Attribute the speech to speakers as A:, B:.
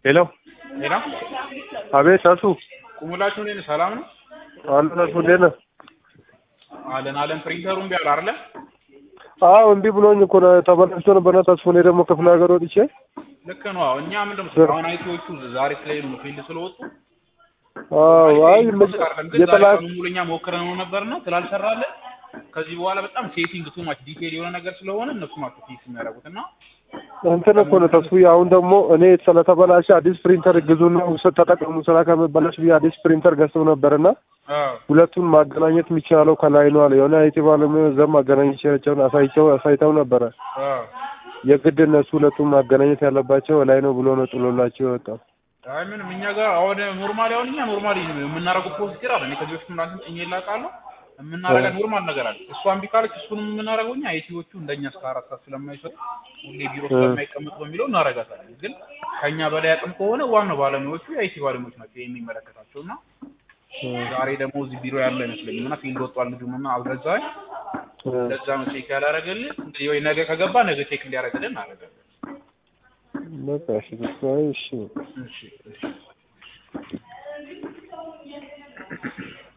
A: ሄሎ
B: ሄሎ
A: አቤት አሱ
B: ቁሙላችሁ እንዴት ነህ? ሰላም ነው
A: አለን አሱ እንዴት ነህ?
B: አለን አለን። ፕሪንተሩ እምቢ አለ አይደለ?
A: አዎ እምቢ ብሎኝ እኮ ነው ተበላሽቶ ነበርና ተስፎ እኔ ደግሞ ክፍለ ሀገር ወጥቼ
B: ልክ ነው። አዎ እኛ ምንድን ነው አሁን አይቲዎቹ ዛሬ ስለሄዱ ነው ፊልድ ስለወጡ
A: አዎ አይ
B: የጠላ ሙሉ እኛ ሞክረን ነው ነበርና ስላልሰራለን ከዚህ በኋላ በጣም ሴቲንግ ቱ ማች ዲቴል የሆነ ነገር ስለሆነ እነሱ ናቸው ፊክስ የሚያደርጉት እና
A: እንትን እኮ ነው ተስፉ አሁን ደግሞ እኔ ስለተበላሸ አዲስ ፕሪንተር ግዙና ውሰድ ተጠቀሙ ስራ ከመበላሽ ብዬ አዲስ ፕሪንተር ገዝተው ነበርና ሁለቱን ማገናኘት የሚቻለው ከላይ ነው አለ የሆነ አይቲ ባለሙያ እዛም ማገናኘቻቸውን አሳይተው አሳይተው ነበረ የግድ እነሱ ሁለቱን ማገናኘት ያለባቸው ላይ ነው ብሎ ነው ጥሎላቸው የወጣው
B: አይ ምንም እኛ ጋር አሁን ኖርማሊ አሁን እኛ ኖርማሊ የምናደርገው ፕሮሲጀር አለ እኔ ከዚህ በፊት ምናምን ጥኜ ላውቃለሁ የምናደርገው ኖርማል ነገር አለ እሷ እምቢ ካለች እሱንም የምናደርገው እኛ አይቲዎቹ እንደኛ እስከ አራት ሰዓት ስለማይሰሩ ሁሌ ቢሮ ስለማይቀመጡ በሚለው እናደርጋታለን ግን ከእኛ በላይ አቅም ከሆነ ዋናው ባለሙያዎቹ የአይቲ ባለሙያዎች ናቸው የሚመለከታቸው እና ዛሬ ደግሞ እዚህ ቢሮ ያለ አይመስለኝም እና ፊልድ ወጧል ልጁም እና አልገዛኝ ለዛ ነው ቼክ ያላረገልህ እንግዲህ ወይ ነገ ከገባ ነገ ቼክ እንዲያደርግልን እናደርጋለን
A: በቃ እሺ እሺ
B: እሺ እሺ